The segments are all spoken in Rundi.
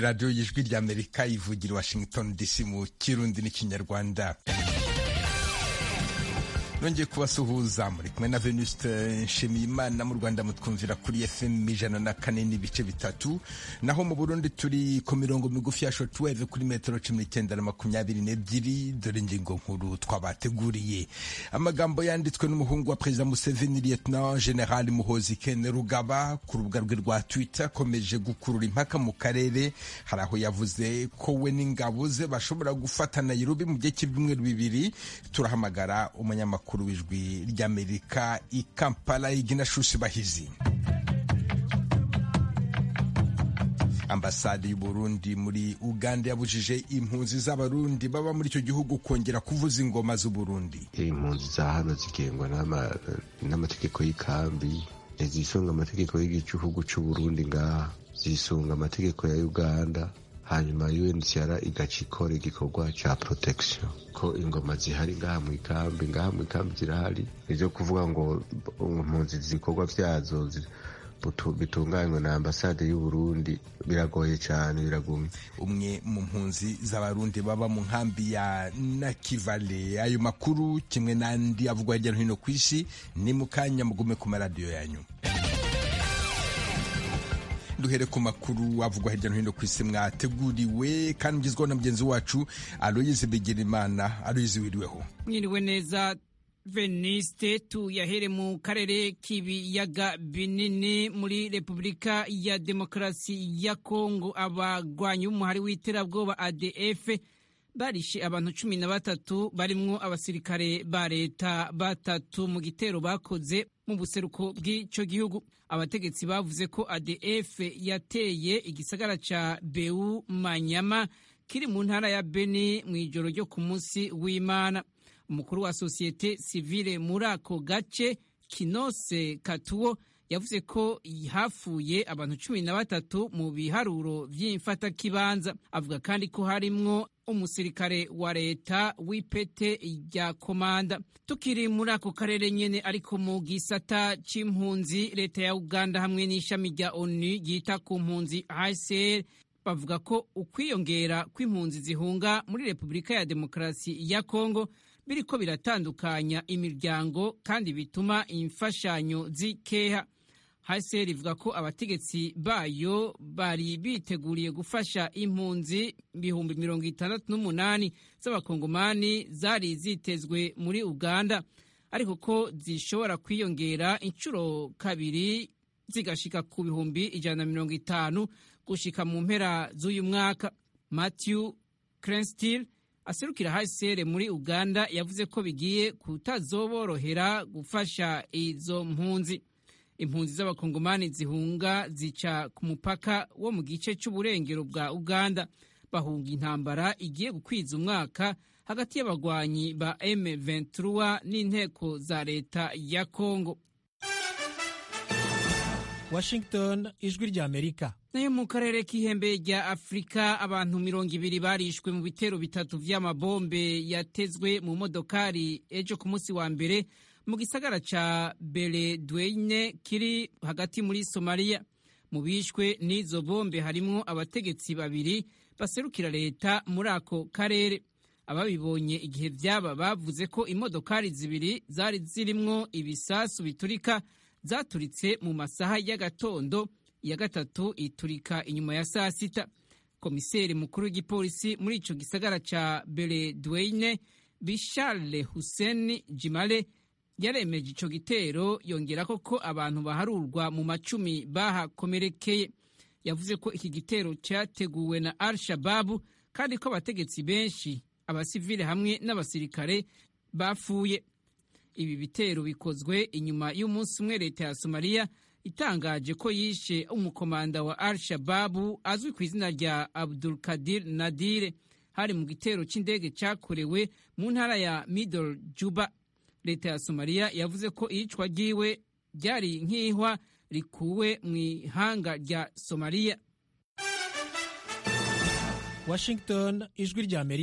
radiyo y'ijwi ry'amerika ivugira washington dc mu kirundi n'ikinyarwanda nongeye kubasuhuza muri kumwe na venuste nshimiyimana mu rwanda mutwumvira kuri fm ijana na kane n'ibice bitatu naho mu burundi turi ku mirongo migufi ya shotweve kuri metero cumi n'icyenda na makumyabiri n'ebyiri dore ingingo nkuru twabateguriye amagambo yanditswe n'umuhungu wa perezida museveni lieutenant general muhozi kene rugaba ku rubuga rwe rwa twitter akomeje gukurura impaka mu karere hari aho yavuze ko we n'ingabo ze bashobora gufata nairobi mu gihe cy'ibyumweru bibiri turahamagara umunyamakuru umukuru w'ijwi ry'amerika i kampala iginashushi bahizi ambasade y'uburundi muri uganda yabujije impunzi z'abarundi baba muri icyo gihugu kongera kuvuza ingoma z'uburundi impunzi za hano zigengwa n'amategeko y'ikambi ntizisunga amategeko y'igihugu cy'uburundi ngaha zisunga amategeko ya uganda hanyuma UNHCR igaca ikora igikorwa ca protection ko ingoma zihari ngaha mu ikambi ngaha mu ikambi zirahari nivyo kuvuga ngo impunzi zikorwa vyazo bitunganywa na ambasade y'u Burundi biragoye cyane biragumye umwe mu mpunzi z'abarundi baba mu nkambi ya Nakivale ayo makuru kimwe n'andi avugwa hirya no hino ku isi ni mu kanya mugume ku maradiyo yanyu duhere ku makuru avugwa hirya no hino ku isi mwateguriwe kandi mugezweho na mugenzi wacu aloyize bigirimana aloyize wiriweho mwiriwe neza veniste tuyahere mu karere k'ibiyaga binini muri repubulika ya demokarasi ya kongo abagwanyi b'umuhari w'iterabwoba adf barishe abantu cumi na batatu barimwo abasirikare ba leta batatu mu gitero bakoze mu buseruko bw'icyo gihugu abategetsi bavuze ko adf yateye igisagara ca beu manyama kiri mu ntara ya beni mu ijoro ryo ku munsi w'imana umukuru wa sosiyete sivile muri ako gace kinose katuwo yavuze ko hafuye abantu cumi na batatu mu biharuro vy'imfatakibanza avuga kandi ko harimwo umusirikare wa leta w'ipete rya komanda tukiri muri ako karere nyene ariko mu gisata c'impunzi leta ya uganda hamwe n'ishami rya onu ryita ku mpunzi hcr bavuga ko ukwiyongera kw'impunzi zihunga muri repubulika ya demokarasi ya kongo biriko biratandukanya imiryango kandi bituma imfashanyo zikeha hcr ivuga ko abategetsi bayo bari biteguriye gufasha impunzi ibihumbi mirongo itandatu n'umunani z'abakongomani zari zitezwe muri uganda ariko ko zishobora kwiyongera inshuro kabiri zigashika ku bihumbi ijana na mirongo itanu gushika mu mpera z'uyu mwaka matthew crenstil aserukira hcr muri uganda yavuze ko bigiye kutazoborohera gufasha izo mpunzi impunzi z'abakongomani zihunga zica ku mupaka wo mu gice cy'uburengero bwa uganda bahunga intambara igiye gukwiza umwaka hagati y'abagwanyi ba M23 n'inteko za leta ya Kongo Washington ijwi rya Amerika nayo mu karere k'ihembe rya Afurika abantu mirongo ibiri barishwe mu bitero bitatu vy'amabombe yatezwe mu modokari ejo ku munsi wa mbere mu gisagara ca Beledweyne kiri hagati muri Somalia mu bishwe n'izo bombe harimwo abategetsi babiri baserukira leta muri ako karere ababibonye igihe vyaba bavuze ko imodokari zibiri zari zirimwo ibisasu biturika zaturitse mu masaha y'agatondo iya gatatu iturika inyuma ya saa sita komiseri mukuru w'igipolisi muri ico gisagara ca Beledweyne Bishale Hussein Jimale yaremeje ico gitero yongerako ko abantu baharurwa mu macumi bahakomerekeye yavuze ko iki gitero cyateguwe na al shababu kandi ko abategetsi benshi abasivile hamwe n'abasirikare bapfuye ibi bitero bikozwe inyuma y'umunsi umwe leta ya somaliya itangaje ko yishe umukomanda wa al shababu azwi ku izina rya abdul kadir nadire hari mu gitero cy'indege cyakorewe mu ntara ya middle juba leta ya somaliya yavuze ko iyicwa ryiwe ryari nk'ihwa rikuwe mu ihanga rya somaliya Washington ijwi rya Amerika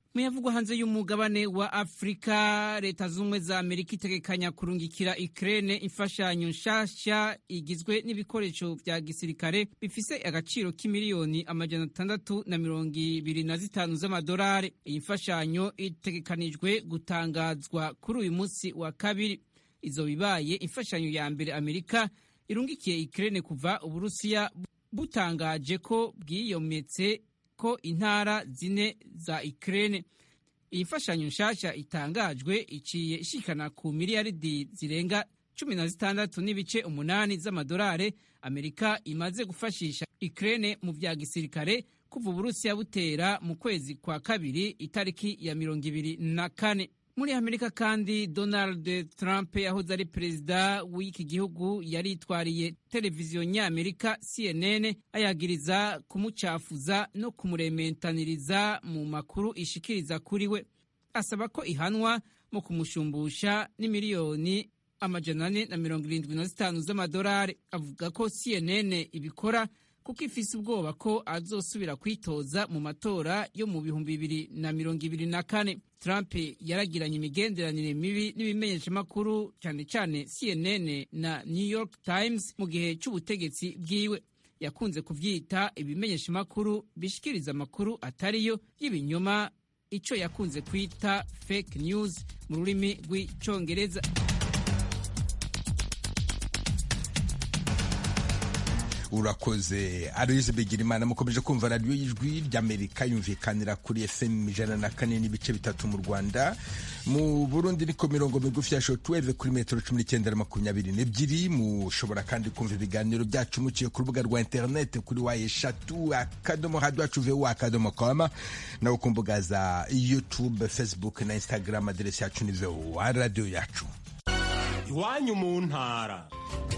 muyavugwa hanze y'umugabane wa afurika leta z'ubumwe za amerika itegekanya kurungikira ikirere imfashanyo nshasha igizwe n'ibikoresho vya gisirikare bifise agaciro k'imiliyoni amajana atandatu na mirongo ibiri na zitanu z'amadolari iyi mfashanyo itegekanijwe gutangazwa kuri uyu munsi wa kabiri izo bibaye imfashanyo ya mbere amerika irungikiye ikirere kuva uburusiya butangaje ko bwiyometse ko intara zine za Ukraine iyi mfashanyo nshasha itangajwe iciye ishikana ku miliyaridi zirenga cumi na zitandatu n'ibice umunani z'amadolari amerika imaze gufashisha Ukraine mu vya gisirikare kuva uburusiya butera mu kwezi kwa kabiri itariki ya mirongo ibiri na kane muri amerika kandi donald trump yahoze ari perezida w'iki gihugu yaritwariye televiziyo nyamerika cnn ayagiriza kumucafuza no kumurementaniriza mu makuru ishikiriza kuri we asaba ko ihanwa mu kumushumbusha n'imiliyoni amajana ane na mirongo irindwi na zitanu z'amadolari avuga ko cnn ibikora kuko ifise ubwoba ko azosubira kwitoza mu matora yo mu bihumbi bibiri na mirongo ibiri na kane trump yaragiranye imigenderanire mibi n'ibimenyeshamakuru cyane cyane cnn na new york times mu gihe cy'ubutegetsi bwiwe yakunze kuvyita ibimenyeshamakuru bishikiriza amakuru atariyo y'ibinyoma ico yakunze kwita fake news mu rurimi rw'icongereza urakoze aloyize bigirimana mukomeje kumva radiyo y'ijwi ry'amerika yumvikanira kuri fm ijana na kane n'ibice bitatu mu rwanda mu burundi niko mirongo migufi ya shotweve kuri metero cumi n'icyenda na makumyabiri n'ebyiri mushobora kandi kumva ibiganiro byacu muciye ku rubuga rwa interineti kuri wa eshatu akadomo hadi wacu vuba akadomo koma nawe ku mbuga za youtube facebook na instagram aderesi yacu ni vuba radiyo yacu iwanyu mu ntara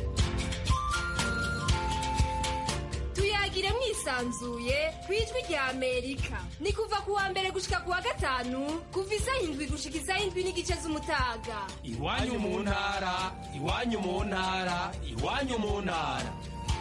tuyagire mwisanzuye ku ijwi rya amerika ni kuva ku wa mbere gushika ku wa gatanu kuva isaha indwi gushika isaha indwi n'igice z'umutaga iwanyu mu ntara iwanyu mu ntara iwanyu mu ntara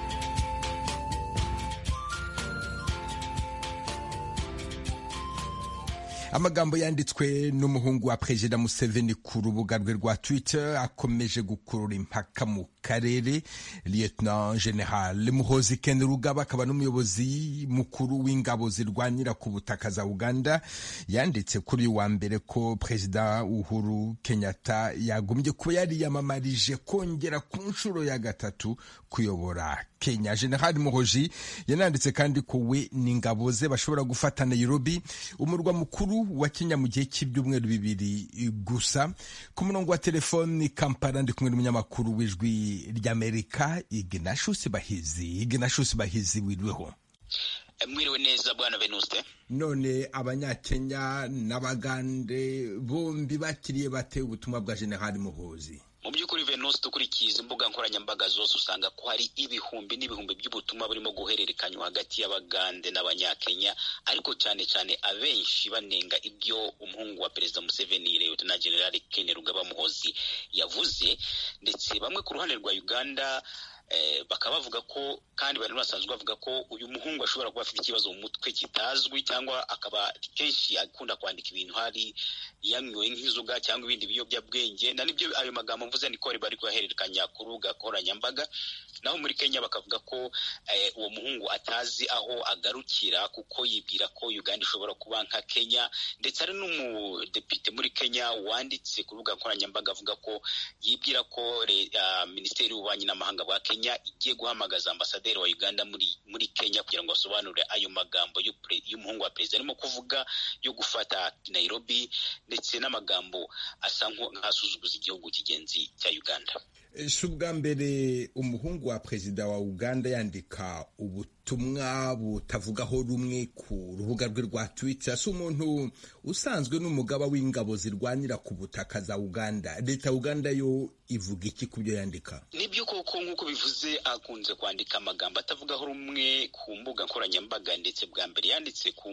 amagambo yanditswe n'umuhungu wa perezida museveni ku rubuga rwe rwa twitter akomeje gukurura impaka mu karere lieutenant general muhozi ken rugaba akaba n'umuyobozi mukuru w'ingabo zirwanira ku butaka za uganda yanditse kuri uyu wa mbere ko perezida uhuru kenyatta yagombye kuba yariyamamarije kongera ku nshuro ya gatatu kuyobora kenya general muhoji yananditse kandi ko we n'ingabo ze bashobora gufata nairobi umurwa mukuru wa kenya mu gihe cy'ibyumweru bibiri gusa ku murongo wa telefoni kampala ndi kumwe n'umunyamakuru w'ijwi ry'amerika ignatius bahizi ignatius bahizi wiriweho mwiriwe neza bwana venuste none abanyakenya n'abagande bombi bakiriye bate ubutumwa bwa general muhozi mu by'ukuri venuste ukurikiye izi mbuga nkoranyambaga zose usanga ko hari ibihumbi n'ibihumbi by'ubutumwa burimo guhererekanywa hagati y'abagande n'abanyakenya ariko cyane cyane abenshi banenga ibyo umuhungu wa perezida museveni lieutenant general ken rugaba muhozi yavuze ndetse bamwe ku ruhande rwa uganda bakaba bavuga ko kandi bari basanzwe bavuga ko uyu muhungu ashobora kuba afite ikibazo mu mutwe kitazwi cyangwa akaba kenshi akunda kwandika ibintu hari yanyoye nk'inzoga cyangwa ibindi biyobyabwenge na nibyo ayo magambo mvuze niko bari kuyahererekanya ku rubuga nkoranyambaga naho muri kenya bakavuga ko uwo muhungu atazi aho agarukira kuko yibwira ko uganda ishobora kuba nka kenya ndetse hari n'umudepite muri kenya wanditse ku rubuga nkoranyambaga avuga ko yibwira ko minisiteri y'ububanyi n'amahanga bwa kenya igiye guhamagaza ambasaderi wa uganda muri muri kenya kugira ngo asobanure ayo magambo y'umuhungu wa perezida arimo kuvuga yo gufata nairobi ndetse n'amagambo asa nk'asuzuguza igihugu kigenzi cya uganda si ubwa mbere umuhungu wa perezida wa uganda yandika ubutumwa butavugaho rumwe ku rubuga rwe rwa twitter si umuntu usanzwe n'umugaba w'ingabo zirwanira ku butaka za uganda leta ya uganda yo ivuga iki ku byo yandika nibyo koko nk'uko bivuze akunze kwandika amagambo atavugaho rumwe ku mbuga nkoranyambaga ndetse bwa mbere yanditse ku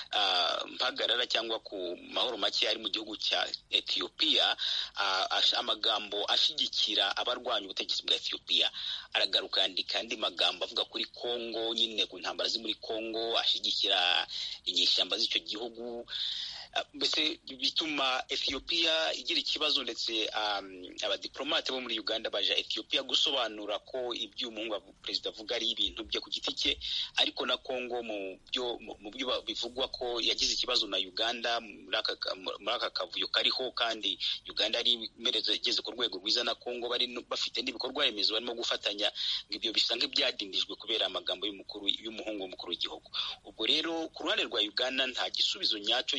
mpagarara cyangwa ku mahoro make ari mu gihugu cya etiyopiya amagambo ashyigikira abarwanya ubutegetsi bwa etiyopiya aragaruka yandika andi magambo avuga kuri kongo nyine ku ntambara ziri muri kongo ashyigikira inyeshyamba z'icyo gihugu mbese bituma ethiopia igira ikibazo ndetse abadiplomate bo muri uganda baja ethiopia gusobanura ko ibyo umuhungu wa perezida avuga ari ibintu bye ku giti cye ariko na congo mu byo mu byo bivugwa ko yagize ikibazo na uganda muri aka kavuyo kariho kandi uganda ari igeze ku rwego rwiza na congo bari bafite n'ibikorwa remezo barimo gufatanya ngo ibyo bisa nk'ibyadindijwe kubera amagambo y'umukuru y'umuhungu w'umukuru w'igihugu ubwo rero ku ruhande rwa uganda nta gisubizo nyacyo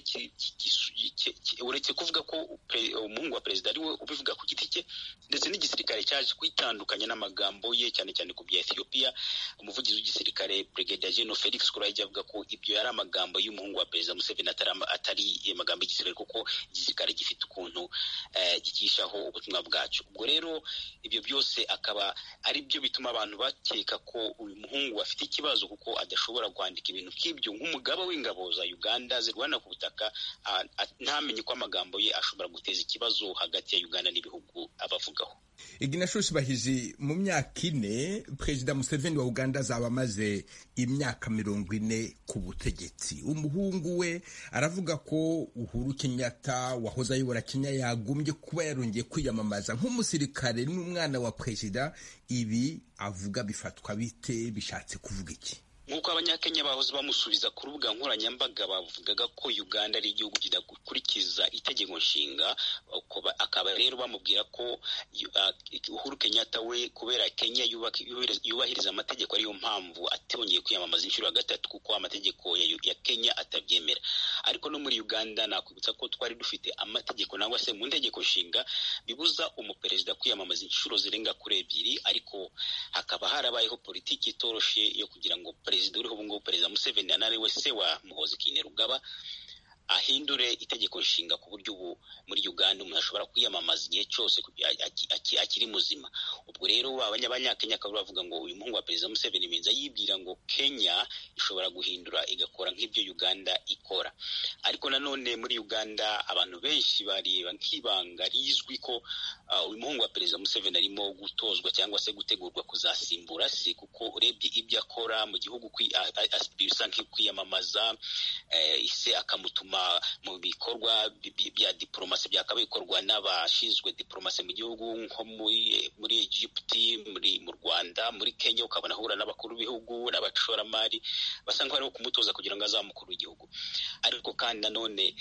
uretse kuvuga ko umuhungu wa perezida ari we ubivuga ku giti cye ndetse n'igisirikare cyaje kwitandukanya n'amagambo ye cyane cyane ku bya ethiopia umuvugizi w'igisirikare brigadier general felix kuraje avuga ko ibyo yari amagambo y'umuhungu wa perezida museveni atari amagambo y'igisirikare kuko igisirikare gifite ukuntu gikishaho ubutumwa bwacu ubwo rero ibyo byose akaba ari byo bituma abantu bakeka ko uyu muhungu afite ikibazo kuko adashobora kwandika ibintu nk'ibyo nk'umugaba w'ingabo za uganda zirwana ku butaka ntamenye ko amagambo ye ashobora guteza ikibazo hagati ya uganda n'ibihugu abavugaho iginashushi bahizi mu myaka ine perezida museveni wa uganda azaba amaze imyaka mirongo ine ku butegetsi umuhungu we aravuga ko uhuru kenyatta wahoze ayobora kenya yagombye kuba yarongeye kwiyamamaza nk'umusirikare n'umwana wa perezida ibi avuga bifatwa bite bishatse kuvuga iki nk'uko abanyakenya bahoze bamusubiza ku rubuga nkoranyambaga bavugaga ko uganda ari igihugu kidakurikiza itegeko nshinga akaba rero bamubwira ko uhuru kenyatta we kubera kenya yubahiriza amategeko ariyo mpamvu atongeye kwiyamamaza inshuro ya gatatu kuko amategeko ya kenya atabyemera ariko no muri uganda nakwibutsa ko twari dufite amategeko nangwa se mu ntegeko nshinga bibuza umuperezida kwiyamamaza inshuro zirenga kuri ebyiri ariko hakaba harabayeho politiki itoroshe yo kugira ngo perezida uriho ubu ngubu perezida museveni anari we se wa muhozi kainerugaba ahindure itegeko nshinga ku buryo ubu muri uganda umuntu ashobora kwiyamamaza igihe cyose akiri muzima ubwo rero abanyakenya akaba bavuga ngo uyu muhungu wa perezida museveni binza yibwira ngo kenya ishobora guhindura igakora nk'ibyo uganda ikora ariko nanone muri uganda abantu benshi bareba nk'ibanga rizwi ko uyu muhungu wa perezida museveni arimo gutozwa cyangwa se gutegurwa kuzasimbura se kuko urebye ibyo akora mu gihugu bisa nk'ukwiyamamaza se akamutuma mu bikorwa bya diporomasi byakaba bikorwa n'abashinzwe diporomasi mu gihugu nko muri egiputi muri mu rwanda muri kenya ukabona ahura n'abakuru b'ibihugu n'abashoramari basa nk'aho kumutoza kugira ngo azamukuru w'igihugu ariko kandi nanone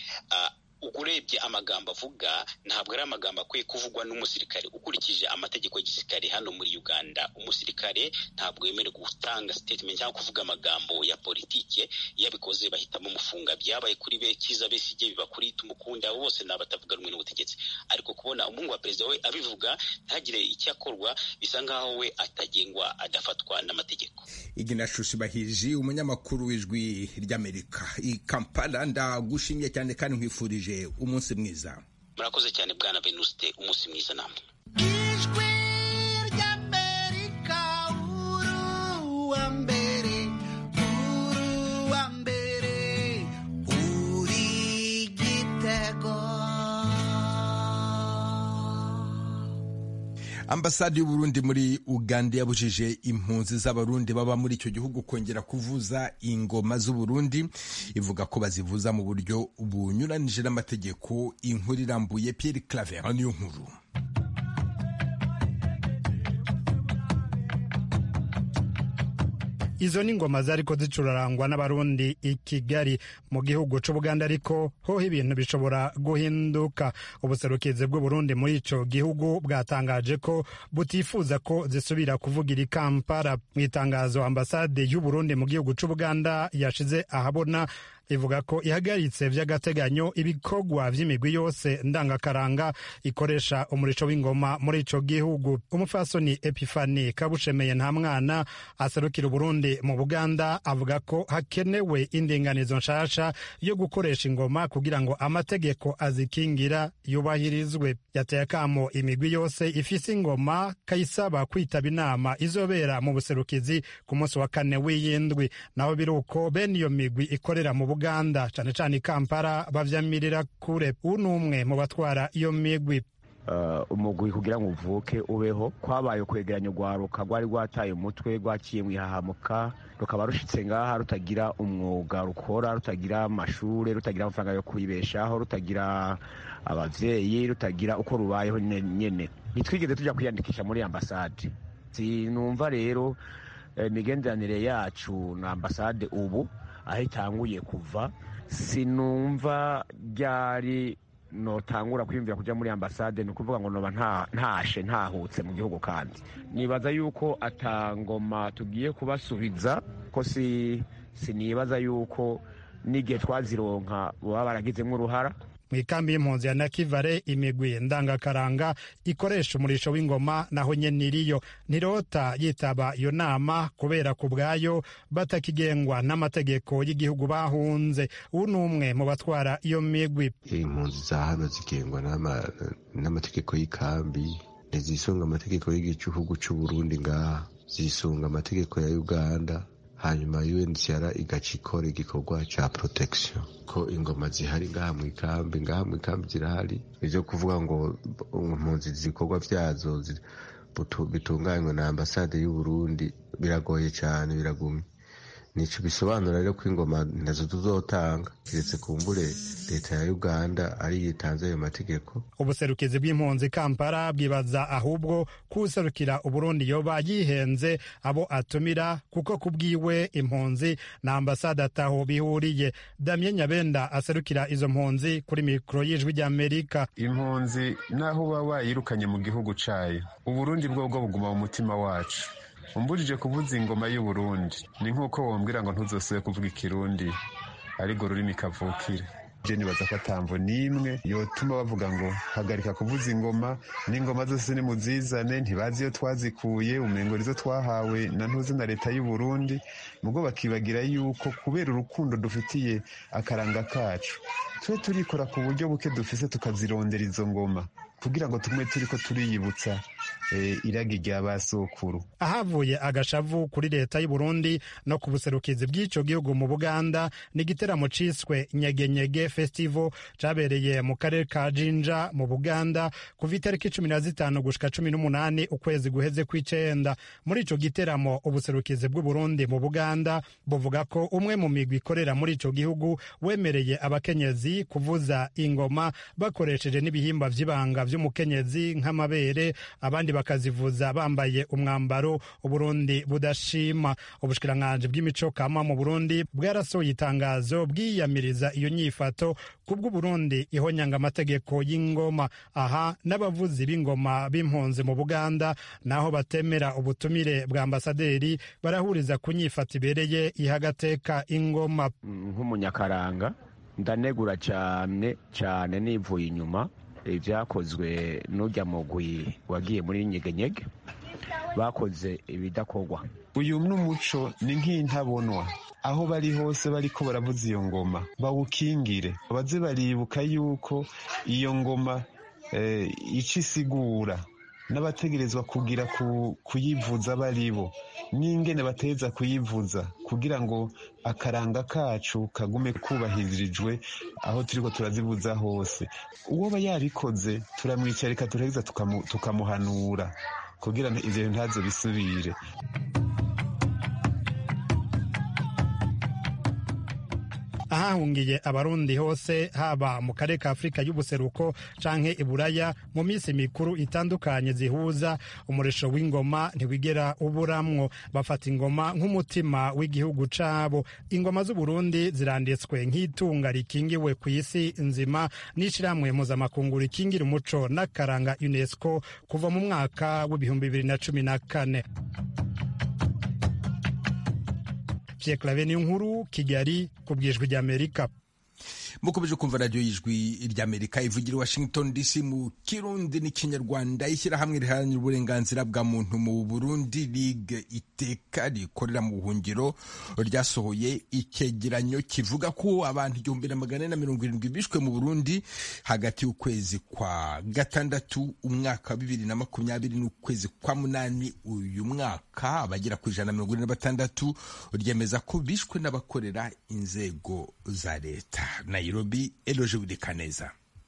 urebye amagambo avuga ntabwo ari amagambo akwiye kuvugwa n'umusirikare ukurikije amategeko y'igisirikare hano muri uganda umusirikare ntabwo yemerewe gutanga statement cyangwa kuvuga amagambo ya politike iyo abikoze bahitamo umufunga byabaye kuri be kiza besige biba kuri tumukunde abo bose ni abatavuga rumwe n'ubutegetsi ariko kubona umuhungu wa perezida we abivuga ntagire icyo akorwa bisa nk'aho we atagengwa adafatwa n'amategeko iginashushi bahiji umunyamakuru w'ijwi ry'amerika i kampala ndagushimye cyane kandi nkwifurije umunsi mwiza murakoze cyane bwana venuste umunsi mwiza namwe ijwi ry'amerika uruwa mbere uruwa mbere uri gitego ambasade y'uburundi muri uganda yabujije impunzi z'abarundi baba muri icyo gihugu kongera kuvuza ingoma z'uburundi ivuga ko bazivuza mu buryo bunyuranije n'amategeko inkuru irambuye pierre claver niyo nkuru izo ni ingoma zariko zicurarangwa n'abarundi i kigali mu gihugu c'ubuganda ariko hoho ibintu bishobora guhinduka ubuserukizi bw'uburundi muri ico gihugu bwatangaje ko butifuza ko zisubira kuvugira i kampala mu itangazo ambasade y'uburundi mu gihugu c'ubuganda yashize ahabona ivuga ko ihagaritse vy'agateganyo ibikorwa vy'imigwi yose ndangakaranga ikoresha umurisho w'ingoma muri ico gihugu umufasoni epifani kabushemeye nta mwana aserukira uburundi mu buganda avuga ko hakenewe indinganizo nshasha yo gukoresha ingoma kugira ngo amategeko azikingira yubahirizwe yateye akamo imigwi yose ifise ingoma kayisaba kwitaba inama izobera mu buserukizi ku munsi wa kane w'iyindwi naho biri uko bene iyo migwi ikorera mu buganda cane cane i kampala bavyamirira kure uwu ni umwe mu batwara iyo migwi umugwi kugira ngo uvuke ubeho kwabaye kwegeranya urwaruka rwari rwataye umutwe rwaciye mu ihahamuka rukaba rushitse ngaha rutagira umwuga rukora rutagira amashuri rutagira amafaranga yo kwibeshaho rutagira abavyeyi rutagira uko rubayeho nyene ntitwigeze tuja kwiyandikisha muri ambasade sinumva rero imigenderanire yacu na ambasade ubu aho itanguye kuva sinumva ryari notangura kwiyumvira kuja muri ambasade ni ukuvuga ngo noba ntashe ntahutse mu gihugu kandi nibaza yuko atangoma tugiye kubasubiza ko si sinibaza yuko n'igihe twazironka baba baragizemo uruhara mu ikambi y'impunzi ya nakivare imigwi ndangakaranga ikoresha umurisho w'ingoma naho nyene iriyo ntirota yitaba iyo nama kubera ku bwayo batakigengwa n'amategeko y'igihugu bahunze ubu ni umwe mu batwara iyo migwi impunzi za hano zigengwa n'amategeko y'ikambi ntizisunga amategeko y'igihugu c'uburundi ngaha zisunga amategeko ya uganda hanyuma UNHCR igaca ikora igikorwa ca protection ko ingoma zihari ngaha mu ikambi ngaha mu ikambi zirahari ivyo kuvuga ngo impunzi ibikorwa vyazo bitunganywe na ambasade y'uburundi biragoye cane biragumye nico bisobanura rero ko ingoma nazo tuzotanga kiretse kumbure leta ya uganda ari yitanze ayo mategeko ubuserukizi bw'impunzi kampala bwibaza ahubwo kuwuserukira uburundi yoba yihenze abo atumira kuko kubwiwe impunzi na ambasade ataho bihuriye damien nyabenda aserukira izo mpunzi kuri mikoro y'ijwi ry'amerika impunzi naho uba wayirukanye mu gihugu cayo uburundi bwo bwo buguma mu mutima wacu umbujije kuvuza ingoma y'uburundi ni nk'uko wombwira ngo ntuzosube kuvuga ikirundi ariko rurimi kavukire je nibaza ko atamvo n'imwe yotuma bavuga ngo hagarika kuvuza ingoma n'ingoma zose nimuzizane ntibazi iyo twazikuye umengo nizo twahawe na ntuzi na leta y'uburundi mubwo bakibagira yuko kubera urukundo dufitiye akaranga kacu tube turikora ku buryo buke dufise tukazirondera izo ngoma kugira ngo tume turiko turiyibutsa iragi rya ba sokuru ahavuye agashavu kuri leta y'u Burundi no ku buserukizi bw'ico gihugu mu Buganda ni igiteramo ciswe nyegenyege festival cabereye mu karere ka Jinja mu Buganda kuva itariki cumi na zitanu gushika cumi n'umunani ukwezi guheze kw'icenda muri ico giteramo ubuserukizi bw'u Burundi mu Buganda buvuga ko umwe mu migwi ikorera muri ico gihugu wemereye abakenyezi kuvuza ingoma bakoresheje n'ibihimba vy'ibanga vy'umukenyezi nk'amabere abandi bakazivuza bambaye umwambaro uburundi budashima ubushikiranganji bw'imico kama mu burundi bwarasohoye itangazo bwiyamiriza iyo nyifato kubw'uburundi ihonyanga amategeko y'ingoma aha n'abavuzi b'ingoma b'impunzi mu buganda naho batemera ubutumire bwa ambasaderi barahuriza ku nyifato ibereye ihagateka ingoma nk'umunyakaranga ndanegura cyane cyane nivuye inyuma ibyakozwe n'ujya mugwi wagiye muri nyegenyege bakoze ibidakorwa uyu n'umuco ni nk'intabonwa aho bari hose bariko baravuza iyo ngoma bawukingire baze baribuka yuko iyo ngoma ico isigura n'abategerezwa kugira kuyivuza baribo n'ingene bateza kuyivuza kugira ngo akaranga kacu kagume kubahirijwe aho turiko turazivuza hose uwoba yabikoze turamwicarika turaheza tukamuhanura kugira ngo ivyo ntazo bisubire ahahungiye abarundi hose haba mu karere ka afurika y'ubuseruko canke iburaya mu minsi mikuru itandukanye zihuza umurisho w'ingoma ntiwigera uburamwo bafata ingoma nk'umutima w'igihugu cabo ingoma z'uburundi ziranditswe nk'itunga rikingiwe ku isi nzima n'ishirahamwe mpuzamakungu rikingira umuco n'akaranga unesco kuva mu mwaka w'ibihumbi bibiri na cumi na kane Pierre Claver nkuru Kigali ku bwijwi ry'Amerika mukomeje kumva radiyo y'ijwi ry'amerika ivugira washington dc mu kirundi n'ikinyarwanda ishyirahamwe riharanira uburenganzira bwa muntu mu burundi ligue iteka rikorera mu buhungiro ryasohoye icyegeranyo kivuga ko abantu igihumbi na magana ane na mirongo irindwi bishwe mu burundi hagati y'ukwezi kwa gatandatu umwaka wa bibiri na makumyabiri n'ukwezi kwa munani uyu mwaka abagera ku ijana na mirongo ine na batandatu ryemeza ko bishwe n'abakorera inzego za leta Nairobi Eloje Widekaneza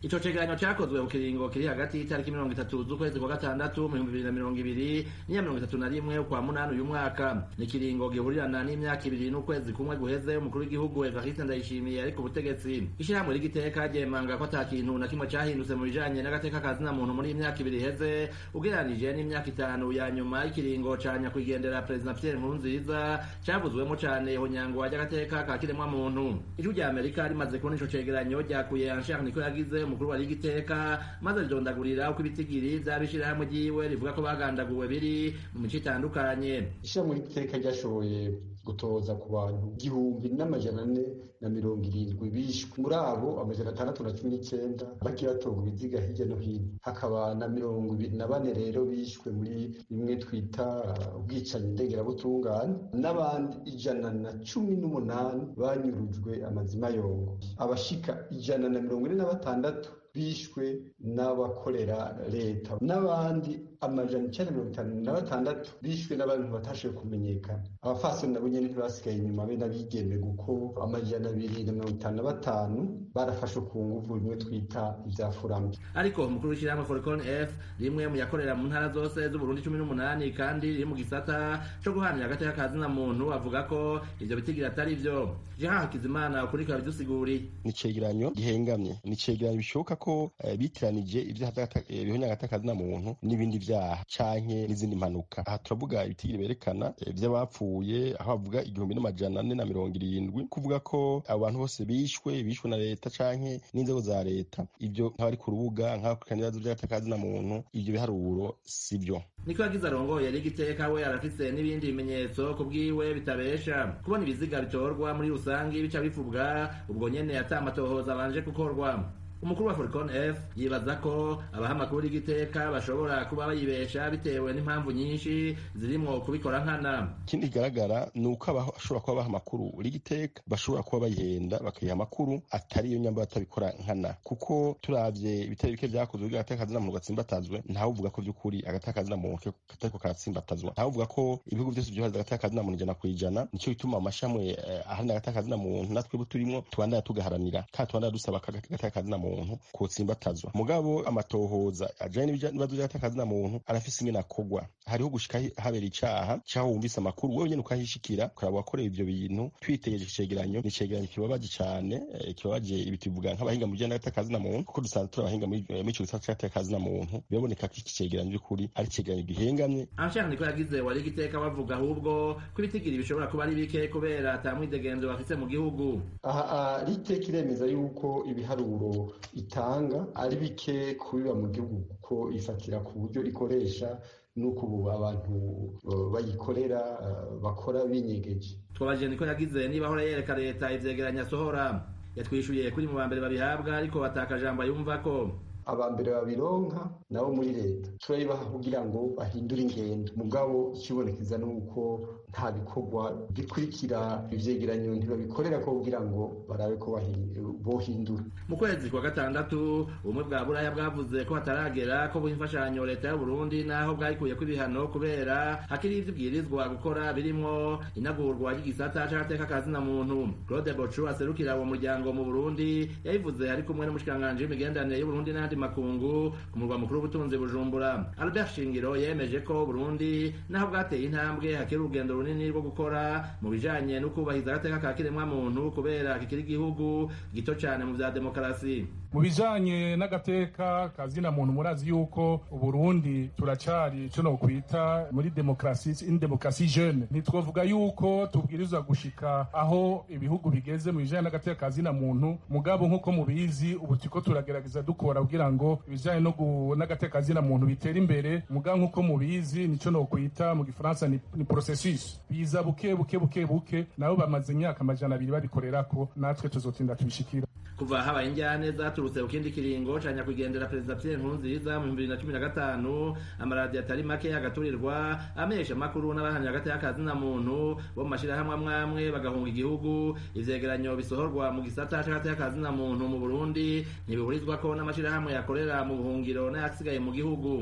ico cegeranyo cakozwe ku kiringo kiri hagati y'itariki mirongo itatu z'ukwezi kwa gatandatu mu bihumbi bibiri na mirongo ibiri n'iya mirongo itatu na rimwe ukwa munani uyu mwaka ni ikiringo gihurirana n'imyaka ibiri n'ukwezi kumwe guheze umukuru w'igihugu evariste ndayishimiye ari ku butegetsi ishirahamwe ry'igiteka ryemanga ko ata kintu na kimwe cahindutse mu bijanye n'agateka ka zina muntu muri iyi myaka ibiri iheze ugereranije n'imyaka itanu ya nyuma y'ikiringo ca nyakwigendera perezida pierre nkurunziza cavuzwemo cane ihonyangwa ry'agateka ka kiremwa muntu ijwi rya amerika rimaze kubona ico cegeranyo ryakuye anshar niko yagize umukuru wa rigiteka maze ridondagurira uko ibitigiri vy'abishirahamwe ryiwe rivuga ko bagandaguwe biri mu mico itandukanye ishirahamwe ry'igiteka ryashoboye gutoza ku bantu igihumbi n'amajana ane na mirongo irindwi bishwe muri abo amajana atandatu na cumi n'icenda bagiye batorwa ibiziga hirya no hino hakaba na mirongo ibiri na bane rero bishwe muri bimwe twita ubwicanyi ndengerabutungane n'abandi ijana na cumi n'umunani banyurujwe amazima yongo abashika ijana na mirongo ine na batandatu bishwe n'abakorera leta n'abandi amajana icyenda mirongo itanu na batandatu bishwe n'abantu batashoboye kumenyekana abafasoni nabo nyene ntibasigaye inyuma be n'abigeme kuko amajana abiri na mirongo itanu na batanu barafashwe ku nguvu bimwe twita ivya furambi ariko umukuru w'ishyirahamwe foricon f rimwe mu yakorera mu ntara zose z'uburundi cumi n'umunani kandi riri mu gisata co guhanira agateka ka zina muntu avuga ko ivyo bitigira atari vyo jehan hakizimana ukuri ikaba bidusiguriye ni icegeranyo gihengamye ni icegeranyo bishoboka ko eh, bitiranije ibyaha bihonya agateka ka zina muntu n'ibindi vyaha canke n'izindi mpanuka aha turavuga ibitigiri berekana eh, vy'abapfuye aho bavuga igihumbi n'amajana ane na mirongo irindwi kuvuga ko abo bantu bose bishwe bishwe na leta canke n'inzego za leta ivyo nk'abari ku rubuga nk'abakurikirana ibibazo vy'agateka ka zina muntu ivyo biharuro si vyo niko yagize arongoye rigiteka we arafise n'ibindi bimenyetso ku bwiwe bitabesha kubona ibiziga bitorwa muri rusangi bica bivubwa ubwo nyene ata amatohoza abanje gukorwa umukuru wa foricon f yibaza ko abaha amakuru y'igiteka bashobora kuba bayibesha bitewe n'impamvu nyinshi zirimwo kubikora nkana ikindi kigaragara ni uko abashobora kuba baha amakuru rigiteka bashobora kuba bayihenda bakayiha amakuru atari iyo nyamba batabikora nkana kuko turavye ibitari bike vyakozwe by'agateka kazina muntu gatsimbatazwe ntawe uvuga ko vy'ukuri agateka kazina muntu katariko karatsimbatazwa ntawe uvuga ko ibihugu vyose vyohariza agateka kazina muntu ijana kw'ijana nico gituma amashamwe eh, aharanira agateka kazina muntu natwe turimwo tubandanya tugaharanira kandi tubandanya dusaba agateka kazina muntu muntu kotsimbatazwa mugabo amatohoza ajanye n'ibibazo vy'agateka kazina muntu arafise ingene akogwa hariho gushika habera icaha caho wumvise amakuru wewe nyene ukahishikira ukaraba wakoreye ivyo bintu twitegereje icegeranyo ni icegeranyo kibabaje cane eh, kibabaje ibi tuvuga nk'abahinga mu bijanye n'agateka kazina muntu kuko dusanzwe turi abahinga muri ico gisata c'agateka kazina muntu biraboneka ko iki cegeranyo vy'ukuri ari icegeranyo gihengamye anshaka niko yagize wari igiteka bavuga ahubwo ko ibitigiri bishobora kuba ari bike kubera ata mwidegenzo bafise mu gihugu aha riteka iremeza yuko ibiharuro itanga ari bike kubiba mu gihugu kuko ifatira ku buryo ikoresha nuko ubu abantu bayikorera bakora binyegeje twabajije niko yagize niba ahora yereka leta ivyegeranya asohora yatwishuye kuri mu bambere babihabwa ariko batakajambo yumva ko abambere babironka nabo muri leta turayibaha kugira ngo bahindure ingendo mugabo ikibonekeza ni uko nta bikorwa bikurikira ivyegeranyo ntibabikorera ko kugira ngo barabe ko bohindura mu kwezi kwa gatandatu ubumwe bwa buraya bwavuze ko hataragera ko buha imfashanyo leta y'uburundi naho bwayikuye ko ibihano kubera hakiri ivyo ibwirizwa gukora birimwo inagurwa ry'igisata c'agateka ka zina muntu claude bocu aserukira uwo muryango mu burundi yabivuze ari kumwe n'umushikiranganji w'imigenderanire y'uburundi n'ayandi makungu ku murwa mukuru w'ubutunzi bujumbura albert shingiro yemeje ko burundi naho bwateye intambwe hakiri urugendo runini rwo gukora mu bijanye no kubahiriza agateka ka kiremwa muntu kubera kikiri igihugu gito cane mu vya demokarasi mu bijanye n'agateka kazina muntu murazi yuko uburundi turacari ico nokwita muri demokarasi in demokarasi jeune ntitwovuga yuko tubwirizwa gushika aho ibihugu bigeze mu bijanye n'agateka kazina muntu mugabo nk'uko mubizi ubu turiko turagerageza dukora kugira ngo ibijanye n'agateka kazina muntu bitere imbere mugabo nk'uko mubizi nico nokwita mu gifaransa ni, ni processus biza buke buke buke buke nabo bamaze imyaka amajana abiri babikorerako natwe tuzotinda tubishikira kuva habaye injyane zaturutse ku kindi kiringo ca nyakwigendera perezida pierre nkurunziza mu bibiri na cumi na gatanu amaradiyo atari make agaturirwa amenyesha amakuru n'abahamya hagati y'akazina muntu bo mu mashirahamwe amwe amwe bagahunga igihugu ivyegeranyo bisohorwa mu gisata c'hagati y'akazina muntu mu burundi ntibihurizwako n'amashirahamwe yakorera mu buhungiro n'ayasigaye mu gihugu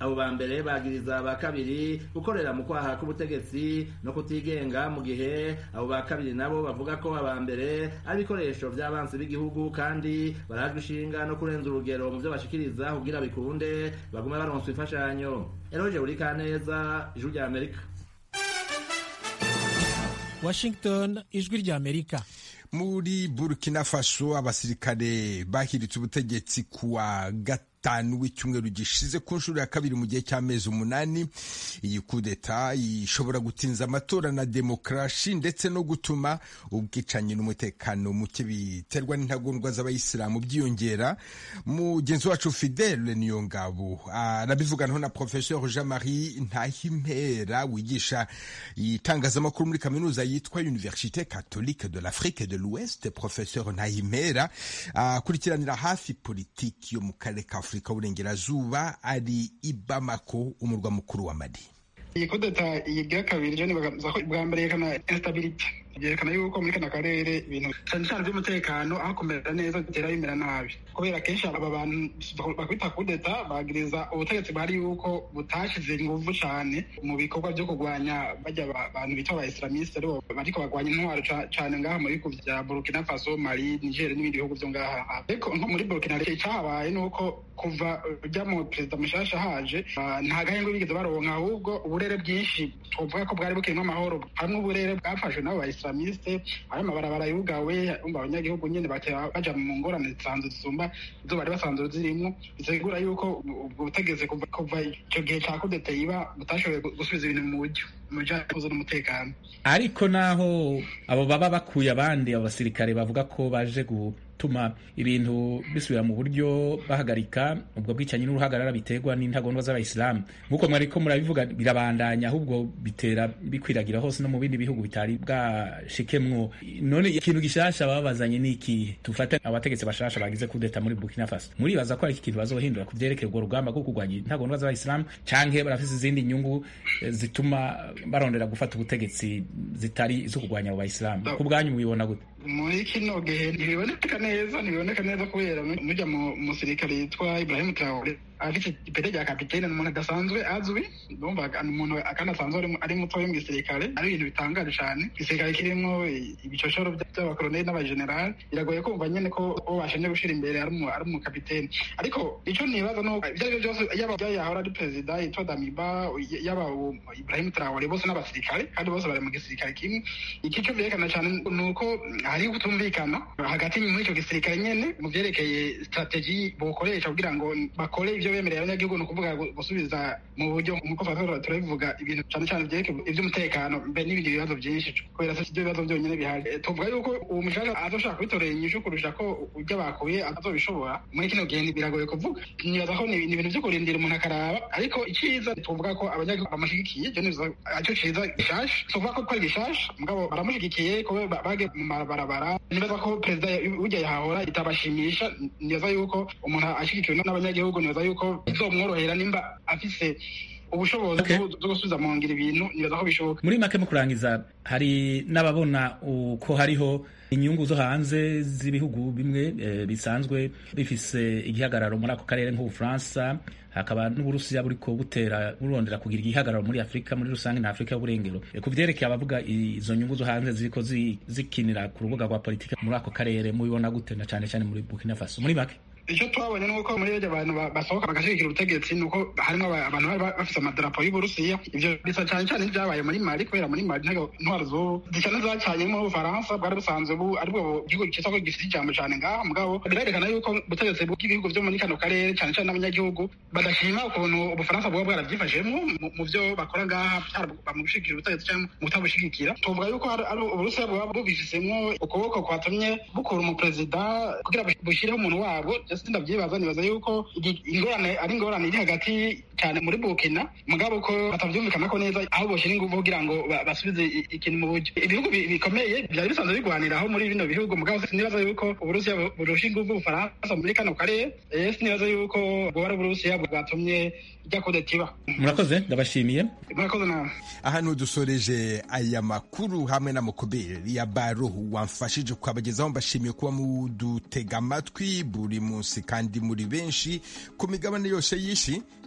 abo ba mbere bagiriza aba kabiri gukorera mu kwaha k'ubutegetsi no kutigenga mu gihe abo ba kabiri nabo bavuga ko aba mbere ari ibikoresho by'abansi b'igihugu kandi barajwe ishinga no kurenza urugero mu byo bashikiriza kugira bikunde bagume baronswa imfashanyo eroje buri kaneza ijuru rya amerika washington ijwi rya amerika muri burkina faso abasirikare bahiritse ubutegetsi kuwa gatanu w'icyumweru gishize ku nshuro ya kabiri mu gihe cy'amezi umunani iyi kudeta ishobora gutinza amatora na demokarasi ndetse no gutuma ubwicanyi n'umutekano muke biterwa n'intagondwa z'abayisilamu byiyongera mugenzi wacu fidele niyo ngabo arabivuganaho na professeur jean marie ntahimpera wigisha itangazamakuru muri kaminuza yitwa université catholique de l'afrique de l'ouest professeur ntahimpera akurikiranira hafi politiki yo mu karere ka afurika y'uburengerazuba ari i bamako umurwa mukuru wa mali iyi kudeta yigira kabiri jo nibaza ko bwa mbere yerekana instability byerekana yuko muri kano karere ibintu cyane cyane by'umutekano aho kumera neza bitera bimera nabi kubera kenshi aba bantu bakwita kudeta bagiriza ubutegetsi bwari yuko butashize ingufu cyane mu bikorwa byo kurwanya bajya abantu bita aba islamiste aribo bariko bagwanya intwaro cyane ngaha mu bihugu vya burkina faso mali niger n'ibindi bihugu vyo ngaha ariko nko muri burkina icyahabaye ni uko kuva ujya mu perezida mushasha haje nta gahenge bigeze baronka ahubwo uburere bwinshi twovuga ko bwari bukirimo amahoro hamwe uburere bwafashwe n'abo islamiste ayo amabarabara yugawe umva abanyagihugu nyine baja mu ngorane zisanzwe zisumba izo bari basanzwe zirimo bisigura yuko ubwo butegetsi kuva icyo gihe cya kudeta yiba butashoboye gusubiza ibintu mu buryo mu bijanye n'umutekano ariko naho abo baba bakuye abandi abo basirikare bavuga ko baje gutuma ibintu bisubira mu buryo bahagarika ubwo bwicanyi n'uruhagarara biterwa n'intagondwa z'abayisilamu nk'uko mwari ko murabivuga birabandanya ahubwo bitera bikwiragira hose no mu bindi bihugu bitari bwashikemwo none ikintu gishasha babazanye ni iki tufate abategetsi bashasha bagize kudeta muri Burkina Faso muribaza ko ari iki kintu bazohindura ku vyerekeye urwo rugamba rwo kurwanya intagondwa z'abayisilamu canke barafise izindi nyungu zituma barondera gufata ubutegetsi zitari zo kurwanya abo bayisilamu ku bwanyu mubibona gute muri kino gihe ntibiboneka neza ntibiboneka neza kubera mujya mu musirikare yitwa Ibrahim Traore afite ipete rya kapitene ni umuntu adasanzwe azwi ndumva ni umuntu kandi asanzwe ari mutoya mu gisirikare ari ibintu bitangaje cyane igisirikare kirimo ibicoshoro by'abakoloneli n'abajenerali biragoye kumva nyine ko uwo bashimye gushyira imbere ari umukapitene ariko icyo nibaza ni uko ibyo ari byo byose yaba yahora ari perezida yitwa damiba yaba Ibrahim Traore bose n'abasirikare kandi bose bari mu gisirikare kimwe iki cyo byerekana cyane ni uko hari kutumvikana hagati muri icyo gisirikare nyine mu byerekeye strategy bukoresha kugira ngo bakore ibyo bemerera abanyagihugu ni ukuvuga gusubiza mu buryo nk'uko fatora turabivuga ibintu cyane cyane byerekeye iby'umutekano mbe n'ibindi bibazo byinshi kubera si ibyo bibazo byonyine bihari tuvuga yuko uwo mushaka azoshaka kwitorera inyishu kurusha ko ujya bakuye azobishobora muri kino gihe biragoye kuvuga nibaza ko ni ibintu byo kurindira umuntu akaraba ariko icyiza tuvuga ko abanyagihugu bamushyigikiye ibyo nizo aricyo cyiza gishasha tuvuga ko ko ari gishasha mugabo baramushyigikiye kuba bage mu mabarabara nibaza ko perezida ujya yahahora itabashimisha nibaza yuko umuntu ashyigikiwe n'abanyagihugu nibaza yuko bizomworohera nimba afise ubushobozi bwo gusubiza mu ngiro ibintu nibaza ko bishoboka muri make mu kurangiza hari n'ababona uko hariho inyungu zo hanze z'ibihugu bimwe bisanzwe bifise igihagararo muri ako karere nk'ubufaransa hakaba n'uburusiya buriko butera burondera kugira igihagararo muri afurika muri rusange na afurika y'uburengero ku vyerekeye abavuga izo nyungu zo hanze ziriko zikinira ku rubuga rwa politika muri ako karere mubibona gute na cane cane muri burkina faso muri make icyo twabonye ni uko muri ibyo abantu basohoka bagashyigikira ubutegetsi ni uko harimo abantu bari bafite amadarapo y'uburusiya ibyo bisa cyane cyane n'ibyabaye muri mali kubera muri mali intwaro z'ubu zisa n'izacanye mu bufaransa bwari busanzwe aribwo gihugu cyitwa ko gifite ijambo cyane ngaha mugabo birerekana yuko ubutegetsi bw'ibihugu byo muri kano karere cyane cyane n'abanyagihugu badashima ukuntu ubufaransa buba bwarabyifashemo mu byo bakora ngaha mu gushyigikira ubutegetsi cyangwa mu kutabushyigikira tuvuga yuko uburusiya buba bubifisemo ukuboko kwatumye bukura umuperezida kugira bushyireho umuntu wabwo ese ndabyibaza nibaza yuko ingorane ari ingorane iri hagati cyane muri Burkina mugabo ko batabyumvikana ko neza aho boshyira ingufu kugira ngo basubize ikintu mu buryo ibihugu bikomeye byari bisanzwe bigwaniraho muri bino bihugu mugabo sinibaza yuko uburusiya burusha ingufu ubufaransa muri kano karere sinibaza yuko bwoba ari uburusiya bwatumye ijya kudetiba murakoze ndabashimiye murakoze nawe ahantu dusoreje aya makuru hamwe na mukoberi ya baro wamfashije kubagezaho mbashimiye kuba mudutega amatwi buri munsi kandi muri benshi ku migabane yose y'ishi dukomeze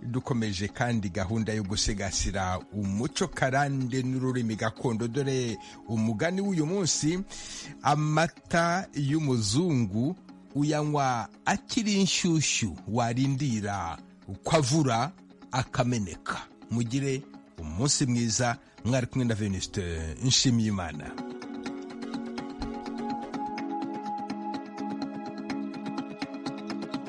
ikomeje kandi gahunda yo gusigasira umuco karande n'ururimi gakondo dore umugani w'uyu munsi amata y'umuzungu uyanywa akiri inshyushyu warindira kwavura akameneka mugire umunsi mwiza mwari kumwe na venuste nshimiyimana